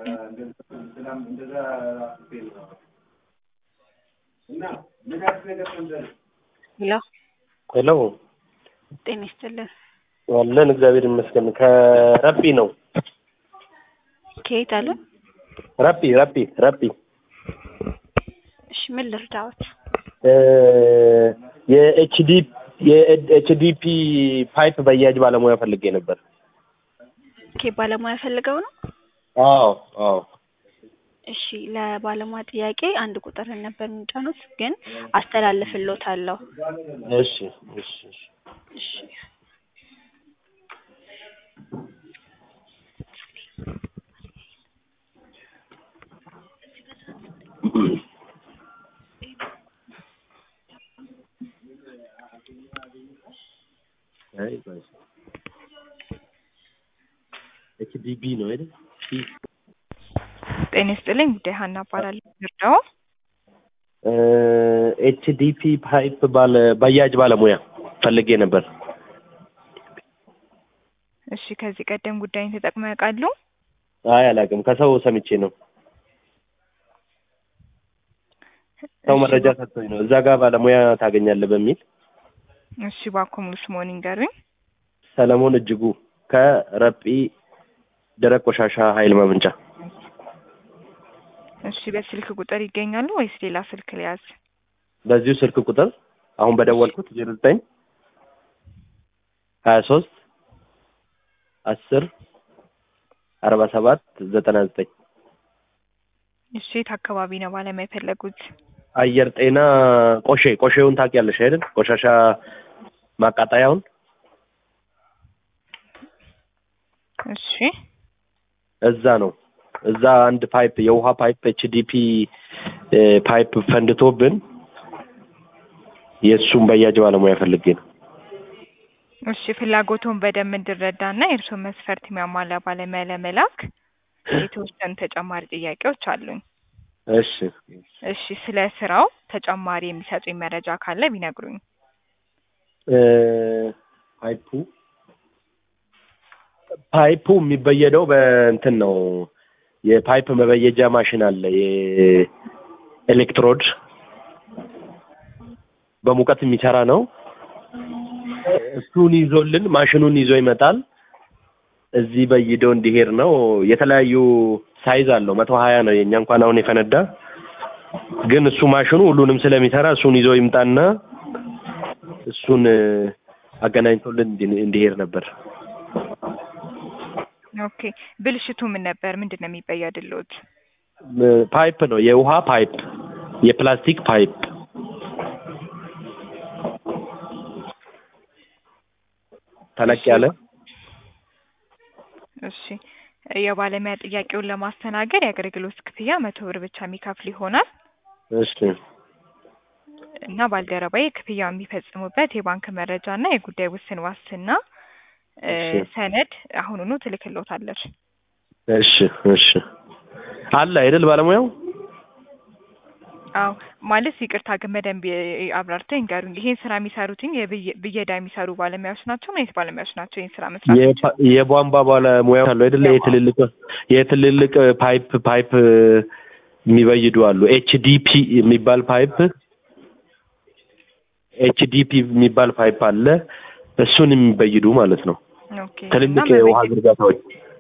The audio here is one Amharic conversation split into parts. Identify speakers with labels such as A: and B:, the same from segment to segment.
A: ሄሎ
B: ሄሎ
A: ጤና ይስጥልን።
B: አለን እግዚአብሔር ይመስገን። ከረቢ ነው።
A: ከየት አለ?
B: ረቢ ረቢ ረቢ
A: እሺ ምን ልርዳዎት?
B: የኤችዲ የኤችዲፒ ፓይፕ በያጅ ባለሙያ ፈልጌ ነበር።
A: ኬ ባለሙያ ፈልገው ነው?
B: አዎ አዎ
A: እሺ ለባለሙያ ጥያቄ አንድ ቁጥር ነበር የሚጫኑት፣ ግን አስተላልፍሎታለሁ።
B: እሺ እሺ እሺ
A: እሺ
B: ኤችዲቢ ነው አይደል?
C: ጤና ይስጥልኝ። ጉዳይ ሀና እባላለሁ። ይርዳው
B: ኤችዲፒ ፓይፕ ባለ በያጅ ባለሙያ ፈልጌ ነበር።
C: እሺ፣ ከዚህ ቀደም ጉዳይን ተጠቅመው ያውቃሉ?
B: አይ አላውቅም፣ ከሰው ሰምቼ ነው። ሰው
C: እሺ፣
B: መረጃ ሰጥቶኝ ነው። እዛ ጋር ባለሙያ ታገኛለህ በሚል
C: እሺ፣ እባክዎ ሙሉ ስምዎን ይንገሩኝ።
B: ሰለሞን እጅጉ ከረጲ ደረቅ ቆሻሻ ኃይል ማመንጫ።
C: እሺ፣ በስልክ ቁጥር ይገኛሉ ወይስ ሌላ ስልክ ሊያዝ?
B: በዚሁ ስልክ ቁጥር አሁን በደወልኩት ዜሮ ዘጠኝ ሀያ ሶስት አስር አርባ ሰባት ዘጠና ዘጠኝ
C: እሺ፣ የት አካባቢ ነው ባለሙያ የፈለጉት?
B: አየር ጤና ቆሼ ቆሼውን ታውቂያለሽ አይደል? ቆሻሻ ማቃጠያውን
C: እሺ፣
B: እዛ ነው። እዛ አንድ ፓይፕ የውሃ ፓይፕ ኤችዲፒ ፓይፕ ፈንድቶብን የእሱን በያጅ ባለሙያ ፈልጌ ነው።
C: እሺ፣ ፍላጎቱን በደንብ እንድረዳና የእርስዎን መስፈርት የሚያሟላ ባለሙያ ለመላክ የተወሰኑ ተጨማሪ ጥያቄዎች አሉኝ።
B: እሺ
C: እሺ፣ ስለ ስራው ተጨማሪ የሚሰጡኝ መረጃ ካለ ቢነግሩኝ።
B: እ ፓይፑ ፓይፑ የሚበየደው በእንትን ነው። የፓይፕ መበየጃ ማሽን አለ። የኤሌክትሮድ በሙቀት የሚሰራ ነው። እሱን ይዞልን ማሽኑን ይዞ ይመጣል። እዚህ በይዶ እንዲሄድ ነው። የተለያዩ ሳይዝ አለው። መቶ ሀያ ነው የእኛ እንኳን አሁን የፈነዳ ግን እሱ ማሽኑ ሁሉንም ስለሚሰራ እሱን ይዞ ይምጣና እሱን አገናኝቶልን እንዲ- እንዲሄድ ነበር።
C: ኦኬ፣ ብልሽቱ ምን ነበር? ምንድን ነው የሚበየድልዎት?
B: ፓይፕ ነው፣ የውሃ ፓይፕ፣ የፕላስቲክ ፓይፕ ተለቅ ያለ
C: እሺ የባለሙያ ጥያቄውን ለማስተናገድ የአገልግሎት ክፍያ መቶ ብር ብቻ የሚከፍል ይሆናል
B: እሺ
C: እና ባልደረባዬ ክፍያው የሚፈጽሙበት የባንክ መረጃ እና የጉዳይ ውስን ዋስትና እ፣
B: እሺ።
C: ሰነድ አሁኑኑ ትልክሎታለች።
B: እሺ እሺ አለ አይደል ባለሙያው
C: አዎ ማለት ይቅርታ ግን በደንብ የ- አብራርተው ይንገሩኝ። ይሄን ስራ የሚሰሩትኝ የብየ- ብየዳ የሚሰሩ ባለሙያዎች ናቸው? ምን አይነት ባለሙያዎች ናቸው ይህን ስራ መስራት የሚችሉ?
B: የፓ- የቧንቧ ባለሙያ አሉ አይደለ የትልልቅ የትልልቅ ፓይፕ ፓይፕ የሚበይዱ አሉ ኤችዲፒ የሚባል ፓይፕ ኤችዲፒ የሚባል ፓይፕ አለ እሱን የሚበይዱ ማለት ነው
C: ኦኬ
B: ትልልቅ
C: እና
B: የውሃ
C: መበየ-
B: ዝርጋታዎች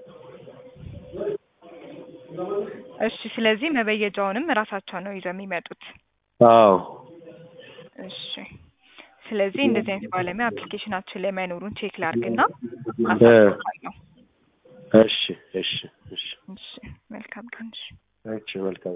C: እሺ ስለዚህ መበየጃውንም እራሳቸው ነው ይዘው የሚመጡት።
B: አዎ
C: እሺ ስለዚህ እንደዚህ አይነት ባለሙያ አፕሊኬሽናችን ላይ መኖሩን ቼክ ላድርግና
B: እ፣
C: አሳውቃለሁ።
B: እሺ እሺ እሺ
C: እሺ መልካም ቀን። እሺ
B: እሺ መልካም